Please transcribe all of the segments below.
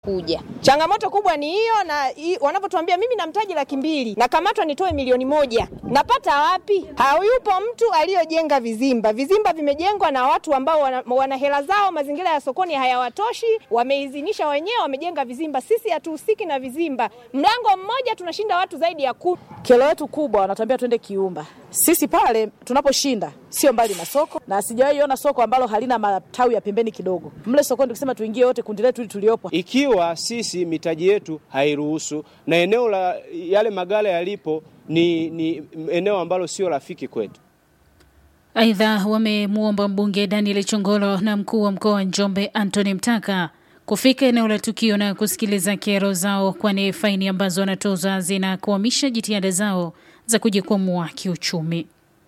kuja. Changamoto kubwa ni hiyo, na wanapotuambia mimi na mtaji laki mbili nakamatwa nitoe milioni moja, napata wapi? Hayupo mtu aliyojenga vizimba. Vizimba vimejengwa na watu ambao wana, wana hela zao, mazingira ya sokoni hayawatoshi, wameidhinisha wenyewe, wamejenga vizimba. Sisi hatuhusiki na vizimba. Mlango mmoja tunashinda watu zaidi ya kumi. Kero yetu kubwa wanatuambia twende Kiumba. Sisi pale tunaposhinda sio mbali na soko, na sijawahi ona soko ambalo halina matawi ya pembeni kidogo. Mle sokoni tukisema tuingie wote kundi letu hili tuliopo, ikiwa sisi mitaji yetu hairuhusu na eneo la yale magala yalipo ni, ni eneo ambalo sio rafiki kwetu. Aidha, wamemwomba mbunge Daniel Chongolo na mkuu wa mkoa wa Njombe Anthony Mtaka kufika eneo la tukio na kusikiliza kero zao, kwani faini ambazo wanatoza zinakwamisha jitihada zao za kujikwamua kiuchumi.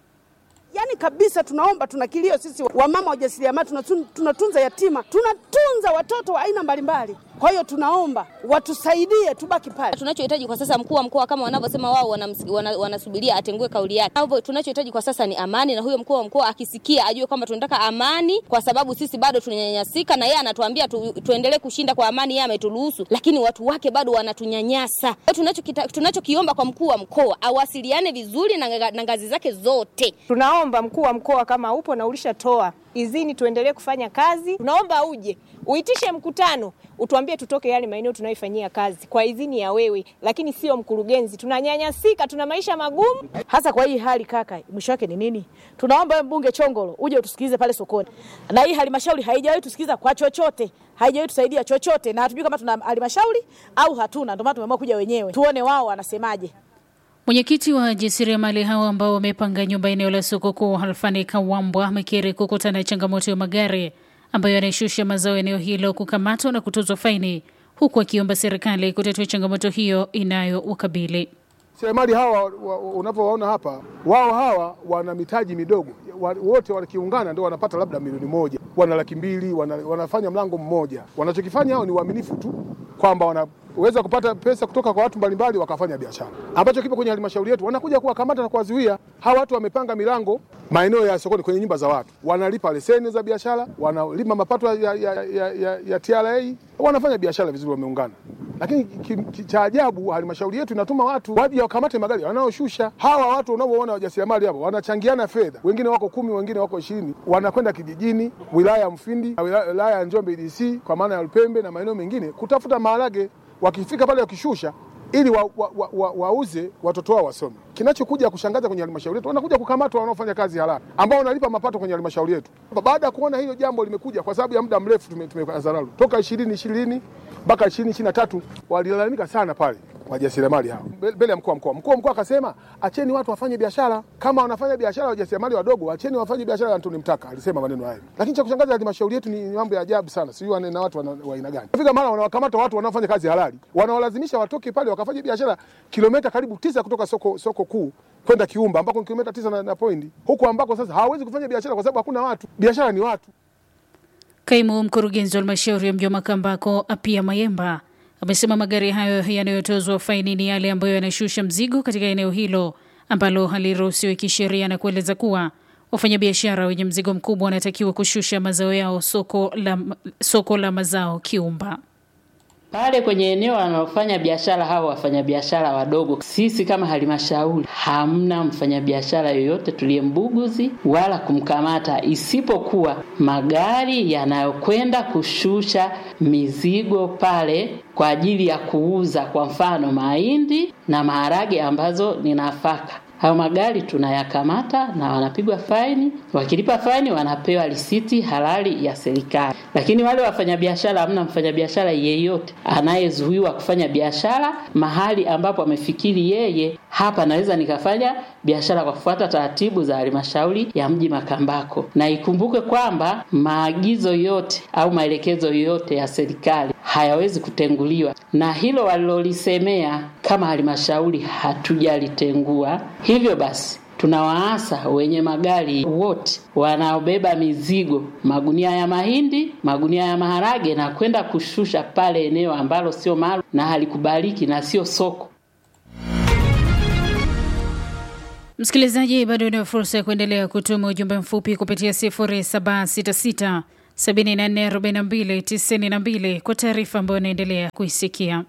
Yaani kabisa tunaomba, tuna kilio sisi wamama wajasiriamali, tunatunza yatima, tunatunza watoto wa aina mbalimbali. Kwa hiyo tunaomba watusaidie, tubaki pale. Tunachohitaji kwa sasa, mkuu wa mkoa kama wanavyosema wao, wanasubiria wana, wana atengue kauli yake. Hapo tunachohitaji kwa sasa ni amani, na huyo mkuu wa mkoa akisikia ajue kwamba tunataka amani, kwa sababu sisi bado tunanyanyasika, na yeye anatuambia tu, tuendelee kushinda kwa amani, yeye ameturuhusu, lakini watu wake bado wanatunyanyasa. Tunachokiomba tunacho kwa mkuu wa mkoa awasiliane vizuri na, na ngazi zake zote. Tunaomba mkuu wa mkoa kama upo na ulishatoa idhini tuendelee kufanya kazi, tunaomba uje uitishe mkutano utuambie tutoke yale maeneo tunayoifanyia kazi kwa idhini ya wewe, lakini sio mkurugenzi. Tunanyanyasika, tuna maisha magumu. Hasa kwa hii hali kaka, mwisho wake ni nini? Tunaomba wewe mbunge Chongolo uje utusikilize pale sokoni, na hii halmashauri haijawahi tusikiliza kwa chochote, haijawahi tusaidia chochote, na hatujui kama tuna halmashauri au hatuna. Ndio maana tumeamua kuja wenyewe, tuone wao wanasemaje. Mwenyekiti wa jasiriamali hao ambao wamepanga nyumba eneo la soko kuu Halfani Kawambwa amekiri kukutana na changamoto ya magari ambayo yanaishusha mazao eneo hilo kukamatwa na kutozwa faini, huku akiomba serikali kutatua changamoto hiyo inayowakabili. Seremali hawa unapowaona hapa, wao hawa wana mitaji midogo, wote wakiungana ndio wanapata labda milioni moja, wana laki mbili, wana, wanafanya mlango mmoja. Wanachokifanya hao ni uaminifu tu kwamba wana weza kupata pesa kutoka kwa watu mbalimbali wakafanya biashara, ambacho kipo kwenye halmashauri yetu. Wanakuja kuwakamata na kuwazuia hawa watu. Wamepanga milango maeneo ya sokoni, kwenye nyumba za watu, wanalipa leseni za biashara, wanalima mapato ya, ya, ya, ya, ya TRA, wanafanya biashara vizuri, wameungana. Lakini cha ajabu, halmashauri yetu inatuma watu waje wakamate magari wanaoshusha. Hawa watu unaoona wajasiriamali hapo wanachangiana fedha, wengine wako kumi, wengine wako ishirini, wanakwenda kijijini, wilaya ya Mfindi, wilaya ya Njombe DC, kwa maana ya Lupembe na maeneo mengine kutafuta maharage wakifika pale wakishusha ili wauze wa, wa, wa, wa watoto wao wasome. Kinachokuja kushangaza kwenye halmashauri yetu, wanakuja kukamatwa wanaofanya kazi halali ambao wanalipa mapato kwenye halmashauri yetu. Baada ya kuona hilo jambo limekuja, kwa sababu ya muda mrefu tumezarau tume toka ishirini ishirini mpaka ishirini ishirini na tatu walilalamika sana pale wajasiriamali hao mbele ya mkuu wa mkoa. Mkuu wa mkoa akasema acheni watu wafanye biashara, kama wanafanya biashara wajasiriamali wadogo, acheni wafanye biashara. Antoni Mtaka alisema maneno hayo, lakini cha kushangaza halmashauri yetu ni mambo ya ajabu sana, sijui na watu wa aina gani. Fika mara wanawakamata watu wanaofanya kazi halali, wanawalazimisha watoke pale wakafanya biashara kilomita karibu tisa kutoka soko, soko kuu kwenda Kiumba ambako ni kilomita tisa na, na pointi huku ambako sasa hawawezi kufanya biashara kwa sababu hakuna watu. Biashara ni watu. Kaimu mkurugenzi wa halmashauri ya mji wa Makambako Apia Mayemba amesema magari hayo yanayotozwa faini ni yale ambayo yanashusha mzigo katika eneo hilo ambalo haliruhusiwi kisheria, na kueleza kuwa wafanyabiashara wenye mzigo mkubwa wanatakiwa kushusha mazao yao soko la, soko la mazao Kiumba pale kwenye eneo wanaofanya biashara hao wafanyabiashara wadogo. Sisi kama halmashauri hamna mfanyabiashara yoyote tuliyembuguzi wala kumkamata, isipokuwa magari yanayokwenda kushusha mizigo pale kwa ajili ya kuuza, kwa mfano mahindi na maharage ambazo ni nafaka. Hayo magari tunayakamata na wanapigwa faini. Wakilipa faini, wanapewa risiti halali ya serikali. Lakini wale wafanyabiashara, hamna mfanyabiashara yeyote anayezuiwa kufanya biashara mahali ambapo amefikiri yeye, hapa naweza nikafanya biashara kwa kufuata taratibu za halmashauri ya mji Makambako. Na ikumbuke kwamba maagizo yote au maelekezo yote ya serikali hayawezi kutenguliwa, na hilo walilolisemea kama halmashauri hatujalitengua. Hivyo basi tunawaasa wenye magari wote wanaobeba mizigo, magunia ya mahindi, magunia ya maharage, na kwenda kushusha pale eneo ambalo sio maalum na halikubaliki na sio soko. Msikilizaji, bado una fursa ya kuendelea kutuma ujumbe mfupi kupitia 0766 744292 kwa taarifa ambayo inaendelea kuisikia.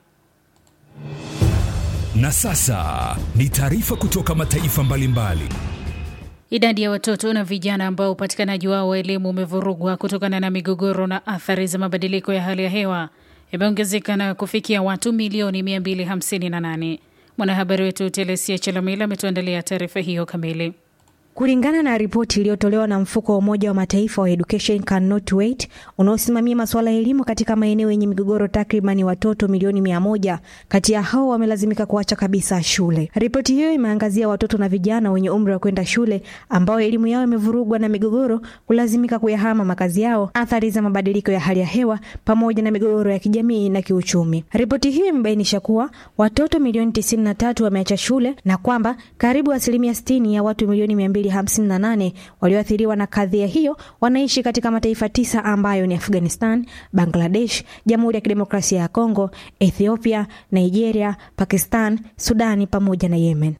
Na sasa ni taarifa kutoka mataifa mbalimbali. Idadi ya watoto na vijana ambao upatikanaji wao wa elimu umevurugwa kutokana na migogoro na athari za mabadiliko ya hali ya hewa imeongezeka na kufikia watu milioni 258. Mwanahabari wetu Telesia Chalamila ametuandalia taarifa hiyo kamili. Kulingana na ripoti iliyotolewa na mfuko wa Umoja wa Mataifa wa Education Cannot Wait unaosimamia masuala ya elimu katika maeneo yenye migogoro, takribani watoto milioni mia moja kati ya hao wamelazimika kuacha kabisa shule. Ripoti hiyo imeangazia watoto na vijana wenye umri wa kwenda shule ambao elimu yao imevurugwa na migogoro, kulazimika kuyahama makazi yao, athari za mabadiliko ya hali ya hewa, pamoja na migogoro ya kijamii na kiuchumi. Ripoti hiyo imebainisha kuwa watoto milioni tisini na tatu wameacha shule na kwamba karibu asilimia sitini ya watu milioni mia mbili 58 walioathiriwa na kadhia hiyo wanaishi katika mataifa tisa ambayo ni Afghanistan, Bangladesh, Jamhuri ya Kidemokrasia ya Kongo, Ethiopia, Nigeria, Pakistan, Sudani pamoja na Yemen.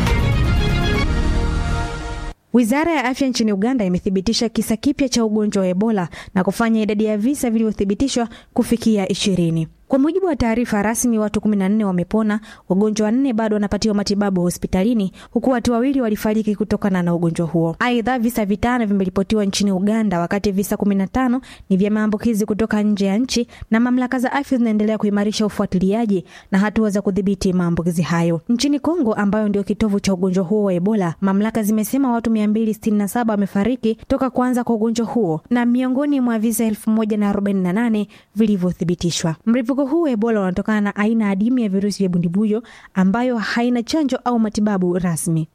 Wizara ya afya nchini Uganda imethibitisha kisa kipya cha ugonjwa wa Ebola na kufanya idadi ya visa vilivyothibitishwa kufikia ishirini. Kwa mujibu wa taarifa rasmi, watu 14 wamepona, wagonjwa wanne bado wanapatiwa matibabu hospitalini, huku watu wawili walifariki kutokana na ugonjwa huo. Aidha, visa vitano vimeripotiwa nchini Uganda, wakati visa 15 ni vya maambukizi kutoka nje ya nchi, na mamlaka za afya zinaendelea kuimarisha ufuatiliaji na hatua za kudhibiti maambukizi hayo. Nchini Kongo, ambayo ndio kitovu cha ugonjwa huo wa Ebola, mamlaka zimesema watu 267 wamefariki toka kuanza kwa ugonjwa huo na miongoni mwa visa 1048 vilivyothibitishwa. Mlipuko huu wa Ebola unatokana na aina adimu ya virusi vya bundibuyo ambayo haina chanjo au matibabu rasmi.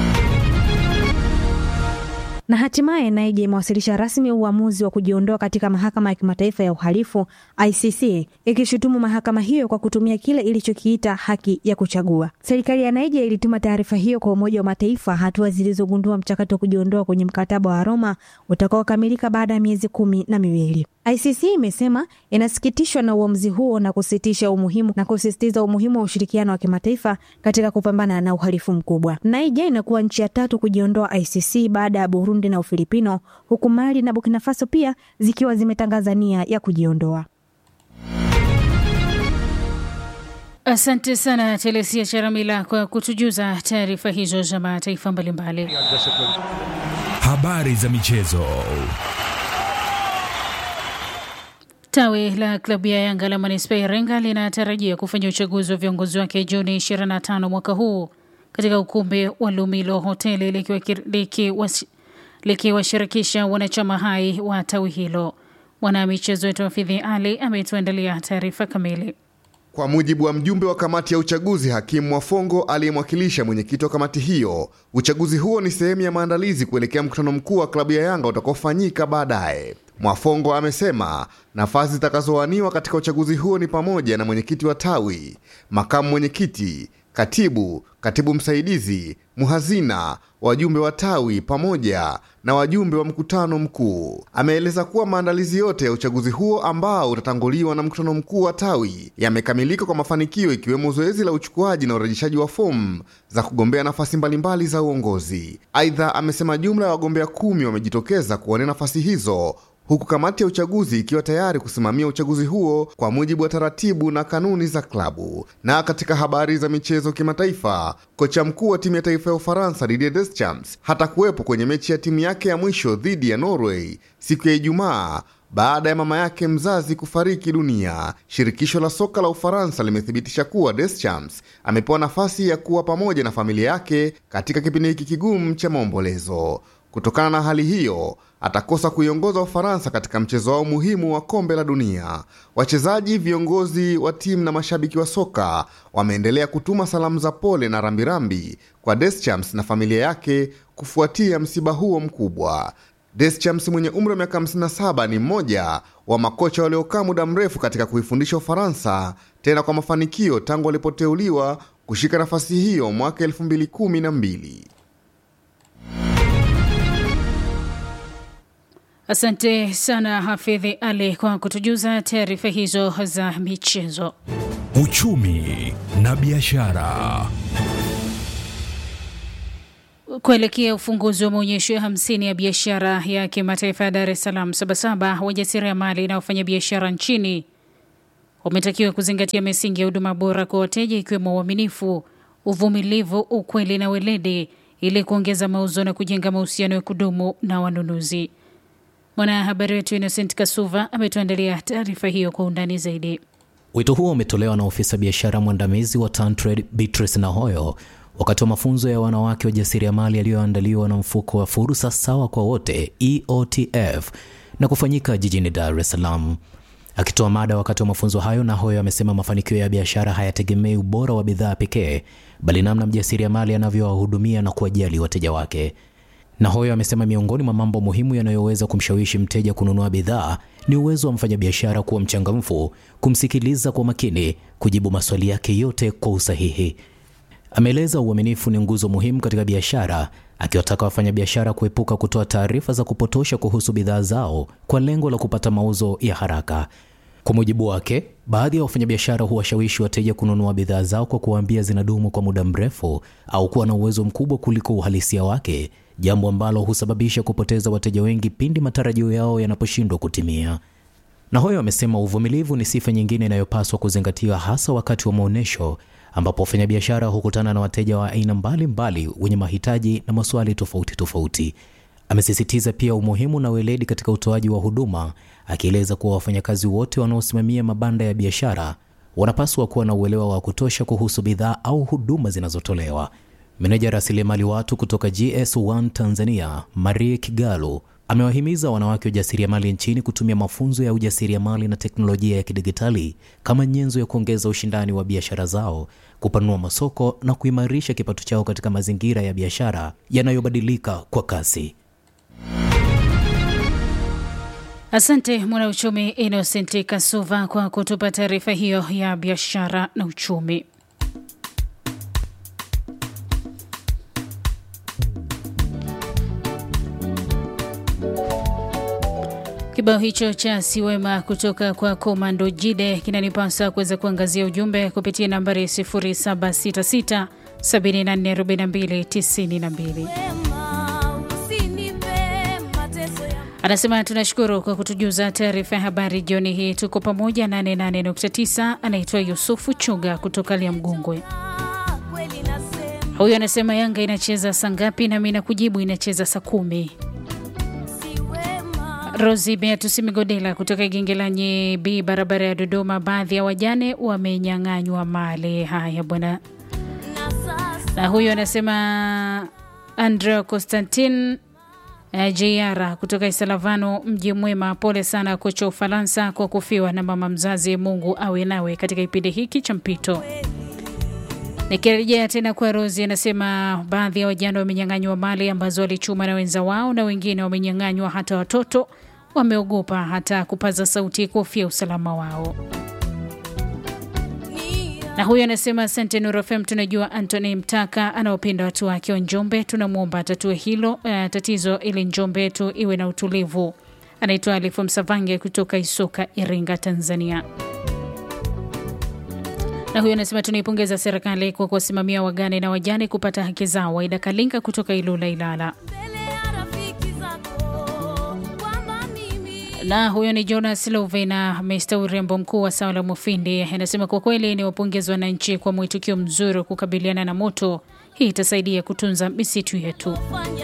Na hatimaye Naija imewasilisha rasmi uamuzi wa kujiondoa katika mahakama ya kimataifa ya uhalifu ICC, ikishutumu mahakama hiyo kwa kutumia kile ilichokiita haki ya kuchagua. Serikali ya Naija ilituma taarifa hiyo kwa Umoja wa Mataifa, hatua zilizogundua mchakato wa kujiondoa kwenye mkataba wa Roma utakaokamilika baada ya miezi kumi na miwili. ICC imesema inasikitishwa na uamuzi huo na kusitisha umuhimu na kusisitiza umuhimu wa ushirikiano wa kimataifa katika kupambana na uhalifu mkubwa. Naija inakuwa nchi ya tatu kujiondoa ICC baada ya Burundi na Ufilipino, huku Mali na Burkina Faso pia zikiwa zimetangaza nia ya kujiondoa. Asante sana Telesia Charamila kwa kutujuza taarifa hizo za mataifa mbalimbali. Habari za michezo. Tawi la klabu ya Yanga la manispaa ya Iringa linatarajia kufanya uchaguzi wa viongozi wake Juni 25 mwaka huu katika ukumbi wa Lumilo hoteli likiwashirikisha liki wanachama hai wa tawi hilo. Mwanamichezo wetu Hafidhi Ali ametuandalia taarifa kamili. Kwa mujibu wa mjumbe wa kamati ya uchaguzi Hakimu Mwafongo aliyemwakilisha mwenyekiti wa kamati hiyo, uchaguzi huo ni sehemu ya maandalizi kuelekea mkutano mkuu wa klabu ya Yanga utakaofanyika baadaye. Mwafongo amesema nafasi zitakazowaniwa katika uchaguzi huo ni pamoja na mwenyekiti wa tawi, makamu mwenyekiti, katibu, katibu msaidizi, muhazina, wajumbe wa tawi pamoja na wajumbe wa mkutano mkuu. Ameeleza kuwa maandalizi yote ya uchaguzi huo ambao utatanguliwa na mkutano mkuu wa tawi yamekamilika kwa mafanikio, ikiwemo zoezi la uchukuaji na urejeshaji wa fomu za kugombea nafasi mbalimbali za uongozi. Aidha, amesema jumla ya wagombea kumi wamejitokeza kuwania nafasi hizo huku kamati ya uchaguzi ikiwa tayari kusimamia uchaguzi huo kwa mujibu wa taratibu na kanuni za klabu. Na katika habari za michezo kimataifa, kocha mkuu wa timu ya taifa ya Ufaransa Didier Deschamps hatakuwepo kwenye mechi ya timu yake ya mwisho dhidi ya Norway siku ya Ijumaa baada ya mama yake mzazi kufariki dunia. Shirikisho la soka la Ufaransa limethibitisha kuwa Deschamps amepewa nafasi ya kuwa pamoja na familia yake katika kipindi hiki kigumu cha maombolezo. Kutokana na hali hiyo atakosa kuiongoza Ufaransa katika mchezo wao muhimu wa kombe la dunia. Wachezaji, viongozi wa timu na mashabiki wa soka wameendelea kutuma salamu za pole na rambirambi kwa Deschamps na familia yake kufuatia msiba huo mkubwa. Deschamps mwenye umri wa miaka 57 ni mmoja wa makocha waliokaa muda mrefu katika kuifundisha Ufaransa, tena kwa mafanikio tangu alipoteuliwa kushika nafasi hiyo mwaka 2012. Asante sana Hafidhi Ali kwa kutujuza taarifa hizo za michezo. Uchumi na biashara. Kuelekea ufunguzi wa maonyesho ya hamsini ya biashara ya kimataifa ya Dar es Salaam Sabasaba, wajasiriamali na wafanyabiashara nchini wametakiwa kuzingatia misingi ya huduma bora kwa wateja ikiwemo uaminifu, uvumilivu, ukweli na weledi ili kuongeza mauzo na kujenga mahusiano ya kudumu na wanunuzi. Mwanahabari wetu Innocent Kasuva ametuandalia taarifa hiyo kwa undani zaidi. Wito huo umetolewa na ofisa biashara mwandamizi wa Tantrade Beatrice Nahoyo wakati wa mafunzo ya wanawake wajasiriamali yaliyoandaliwa na mfuko wa fursa sawa kwa wote EOTF na kufanyika jijini Dar es Salaam. Akitoa mada wakati wa mafunzo hayo, Nahoyo amesema mafanikio ya biashara hayategemei ubora wa bidhaa pekee, bali namna mjasiriamali anavyowahudumia na kuwajali wateja wake. Nahoyo amesema miongoni mwa mambo muhimu yanayoweza kumshawishi mteja kununua bidhaa ni uwezo wa mfanyabiashara kuwa mchangamfu, kumsikiliza kwa makini, kujibu maswali yake yote kwa usahihi. Ameeleza uaminifu ni nguzo muhimu katika biashara, akiwataka wafanyabiashara kuepuka kutoa taarifa za kupotosha kuhusu bidhaa zao kwa lengo la kupata mauzo ya haraka. Kwa mujibu wake, baadhi ya wafanyabiashara huwashawishi wateja kununua bidhaa zao kwa kuwaambia zinadumu kwa muda mrefu au kuwa na uwezo mkubwa kuliko uhalisia wake, jambo ambalo husababisha kupoteza wateja wengi pindi matarajio yao yanaposhindwa kutimia. Nahoyo amesema uvumilivu ni sifa nyingine inayopaswa kuzingatiwa hasa wakati wa maonyesho ambapo wafanyabiashara hukutana na wateja wa aina mbalimbali wenye mahitaji na maswali tofauti tofauti. Amesisitiza pia umuhimu na weledi katika utoaji wa huduma, akieleza kuwa wafanyakazi wote wanaosimamia mabanda ya biashara wanapaswa kuwa na uelewa wa kutosha kuhusu bidhaa au huduma zinazotolewa. Meneja rasilimali watu kutoka GS1 Tanzania, Marie Kigalu, amewahimiza wanawake wajasiriamali nchini kutumia mafunzo ya ujasiriamali na teknolojia ya kidigitali kama nyenzo ya kuongeza ushindani wa biashara zao, kupanua masoko na kuimarisha kipato chao katika mazingira ya biashara yanayobadilika kwa kasi. Asante mwanauchumi Innocent Kasuva kwa kutupa taarifa hiyo ya biashara na uchumi. Kibao hicho cha Siwema kutoka kwa Komando Jide kinanipasa kuweza kuangazia ujumbe kupitia nambari 0766 744292. Anasema tunashukuru kwa kutujuza taarifa ya habari jioni hii, tuko pamoja 88.9. Anaitwa Yusufu Chuga kutoka Liamgungwe. Huyu anasema Yanga inacheza saa ngapi? Nami nakujibu inacheza saa kumi. Rosi Beatus Migodela kutoka Gengelanyi B, barabara ya Dodoma. Baadhi ya wajane wamenyang'anywa mali. Haya bwana. Na huyu anasema Andrea Constantin uh, JR kutoka Isalavano, mji mwema. Pole sana kocha Ufaransa kwa kufiwa na mama mzazi. Mungu awe nawe katika kipindi hiki cha mpito. Nikirejea tena kwa Rosi, anasema baadhi ya wajane wamenyang'anywa mali ambazo walichuma na wenza wao, na wengine wamenyang'anywa hata watoto. Wameogopa hata kupaza sauti kuhofia usalama wao. Na huyu anasema asante Nuru FM, tunajua Anthony Mtaka anaopenda watu wake wa Njombe, tunamwomba atatue hilo uh, tatizo ili Njombe yetu iwe na utulivu. Anaitwa Alifu Msavange kutoka Isoka, Iringa, Tanzania na huyo anasema tunaipongeza serikali kwa kuwasimamia wagane na wajane kupata haki zao. Waida Kalinga kutoka Ilula, Ilala. Na huyo ni Jonas Lovena, Mr urembo mkuu wa Sawa la Mufindi, anasema kwa kweli ni wapongezi wananchi kwa mwitikio mzuri wa kukabiliana na moto. Hii itasaidia kutunza misitu yetu.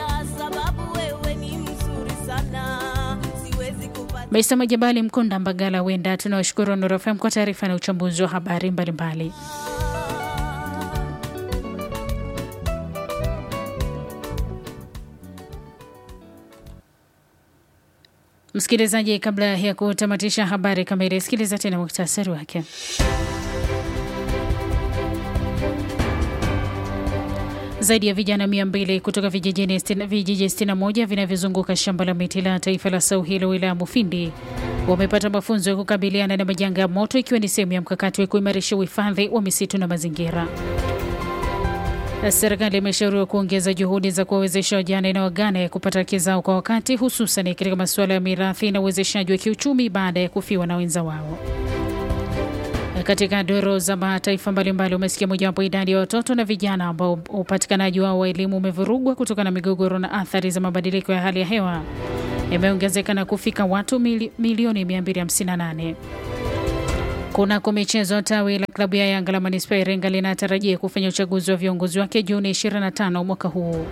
Mr Majabali Mkonda Mbagala Wenda, tunawashukuru Nuru FM kwa taarifa na uchambuzi wa habari mbalimbali. Msikilizaji, kabla ya kutamatisha habari kamili, sikiliza tena muktasari wake. Zaidi ya vijana mia mbili kutoka vijiji 61 vinavyozunguka shamba la miti la taifa la Sauhilo wilaya Mufindi wamepata mafunzo ya kukabiliana na majanga ya moto ikiwa ni sehemu ya mkakati wa kuimarisha uhifadhi wa misitu na mazingira. Serikali imeshauriwa kuongeza juhudi za kuwawezesha wajane na wagane kupata haki zao kwa wakati, hususan katika masuala ya mirathi na uwezeshaji wa kiuchumi baada ya kufiwa na wenza wao. Na katika doro za mataifa mbalimbali umesikia mojawapo, idadi ya watoto na vijana ambao upatikanaji wao wa elimu umevurugwa kutokana na migogoro na athari za mabadiliko ya hali ya hewa imeongezeka na kufika watu mili, milioni 258. Kunako michezo, tawi la klabu ya Yanga la manispaa ya Iringa linatarajia kufanya uchaguzi wa viongozi wake Juni 25 mwaka huu.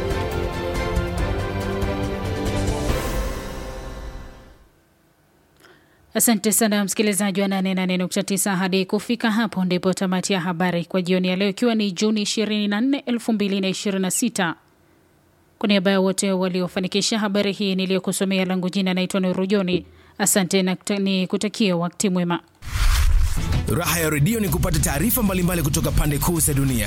Asante sana msikilizaji wa 88.9. Hadi kufika hapo ndipo tamati ya habari kwa jioni ya leo, ikiwa ni Juni 24, 2026. Kwa niaba ya wote waliofanikisha habari hii niliyokusomea, langu jina naitwa Nuru Joni. Asante na ni kutakia wakati mwema. Raha ya redio ni kupata taarifa mbalimbali kutoka pande kuu za dunia.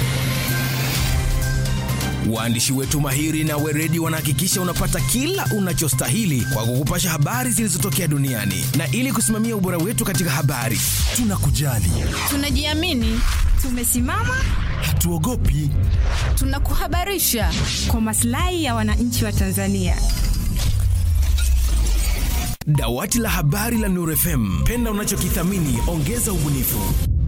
Waandishi wetu mahiri na weredi wanahakikisha unapata kila unachostahili kwa kukupasha habari zilizotokea duniani, na ili kusimamia ubora wetu katika habari, tunakujali, tunajiamini, tumesimama, hatuogopi, tunakuhabarisha kwa maslahi ya wananchi wa Tanzania. Dawati la habari la Nuru FM, penda unachokithamini, ongeza ubunifu.